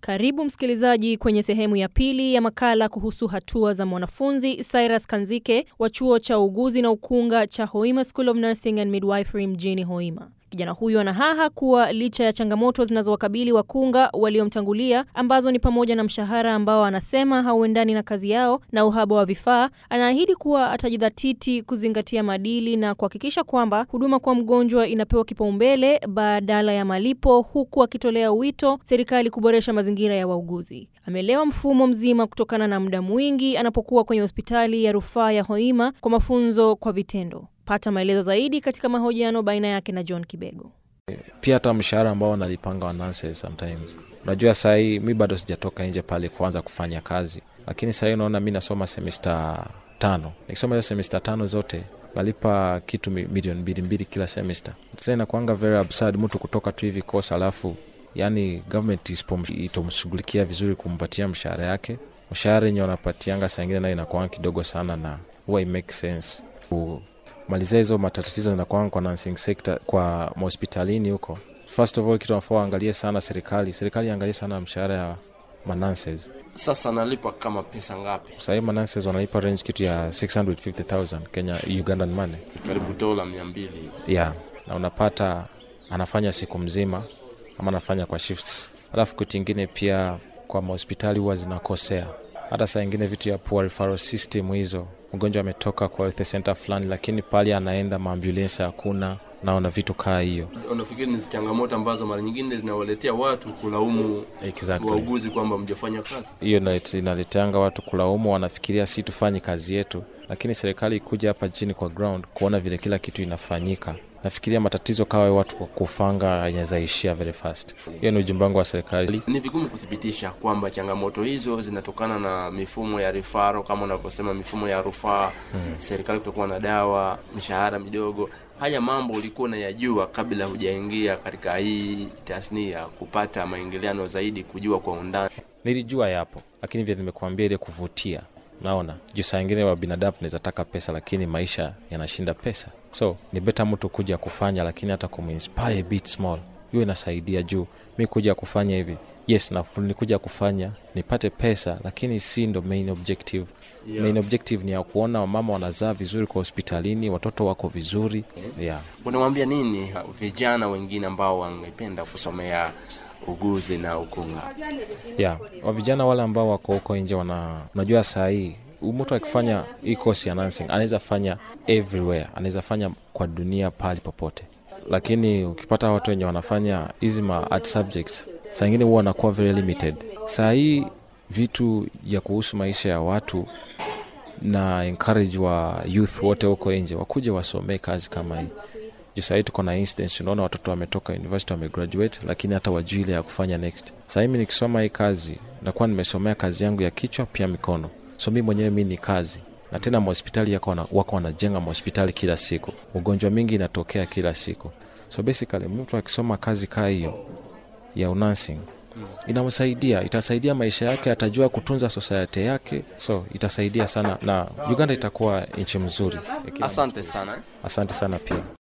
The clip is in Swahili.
Karibu msikilizaji kwenye sehemu ya pili ya makala kuhusu hatua za mwanafunzi Cyrus Kanzike wa chuo cha uuguzi na ukunga cha Hoima School of Nursing and Midwifery mjini Hoima. Kijana huyu anahaha kuwa licha ya changamoto zinazowakabili wakunga waliomtangulia ambazo ni pamoja na mshahara ambao anasema hauendani na kazi yao na uhaba wa vifaa, anaahidi kuwa atajidhatiti kuzingatia maadili na kuhakikisha kwamba huduma kwa mgonjwa inapewa kipaumbele badala ya malipo, huku akitolea wito serikali kuboresha mazingira ya wauguzi. Amelewa mfumo mzima kutokana na muda mwingi anapokuwa kwenye hospitali ya rufaa ya Hoima kwa mafunzo kwa vitendo. Pata maelezo zaidi katika mahojiano baina yake na John Kibego. Pia hata mshahara ambao wanalipanga wa nurses sometimes, unajua sahii mi bado sijatoka nje pale kuanza kufanya kazi, lakini sahii unaona mi nasoma semesta tano. Nikisoma hiyo semesta tano zote nalipa kitu milioni mbili mbili kila semesta. Tena inakuanga very absurd mtu kutoka tu hivi kosa, alafu yani government itomshughulikia vizuri kumpatia mshahara yake. Mshahara yenye wanapatianga saa ingine nayo inakuanga kidogo sana, na huwa it make sense malizia hizo matatizo zinakwanga kwa nursing sector kwa mahospitalini huko. First of all, kitu nafaa waangalie sana serikali, serikali iangalie sana mshahara ya mananses. Sasa nalipa kama pesa ngapi? Sahii mananses wanalipa range kitu ya 650,000 Kenya Ugandan money, Karibu dola mia mbili. yeah, na unapata anafanya siku mzima ama anafanya kwa shifts. Alafu kitu ingine pia kwa mahospitali huwa zinakosea hata saa ingine vitu ya poor referral system hizo, mgonjwa ametoka kwa health center fulani, lakini pale anaenda maambulensi hakuna, naona vitu kaa hiyo. Unafikiri ni changamoto ambazo mara nyingine zinawaletea watu kulaumu Exactly. wauguzi kwamba mjafanya kazi? Hiyo inalet- inaleteanga watu kulaumu, wanafikiria si tufanye kazi yetu, lakini serikali ikuja hapa chini kwa ground kuona vile kila kitu inafanyika. Nafikiria matatizo kawa watu kwa kufanga yanawezaishia very fast. Hiyo ni ujumbe wangu wa serikali. Ni vigumu kuthibitisha kwamba changamoto hizo zinatokana na mifumo ya rifaro kama unavyosema, mifumo ya rufaa hmm. serikali kutokuwa na dawa, mishahara midogo. Haya mambo ulikuwa unayajua kabla hujaingia katika hii tasnia, kupata maingiliano zaidi, kujua kwa undani. Nilijua yapo, lakini vile nimekuambia, ile kuvutia naona juu saa ingine wa binadamu tunaweza taka pesa, lakini maisha yanashinda pesa, so ni beta mtu kuja kufanya, lakini hata kuminspire a bit small, hiyo inasaidia. Juu mi kuja kufanya hivi, yes, na nikuja kufanya nipate pesa, lakini si ndo main objective. Yeah. Main objective ni ya kuona wamama wanazaa vizuri kwa hospitalini, watoto wako vizuri yeah. Unamwambia nini vijana wengine ambao wangependa kusomea uguzi na ukunga? yeah. wa vijana wale ambao wako huko nje wana unajua saa hii mtu akifanya hii course ya nursing anaweza fanya everywhere anaweza fanya kwa dunia pahali popote lakini ukipata watu wenye wanafanya hizi ma art subjects saa ingine huwa wanakuwa very limited saa hii vitu ya kuhusu maisha ya watu na encourage wa youth wote huko nje wakuje wasomee kazi kama hii juu sahii tuko na instance unaona watoto wametoka university wamegraduate lakini hata wajui ile ya kufanya next sahii mi nikisoma hii kazi nakuwa nimesomea kazi yangu ya kichwa pia mikono so mi mwenyewe mi ni kazi na tena mahospitali yako wana, wako wanajenga mahospitali kila siku ugonjwa mingi inatokea kila siku so basically mtu akisoma kazi kaa hiyo ya unansing inamsaidia itasaidia maisha yake atajua kutunza society yake so itasaidia sana na uganda itakuwa nchi mzuri Asante sana. asante sana pia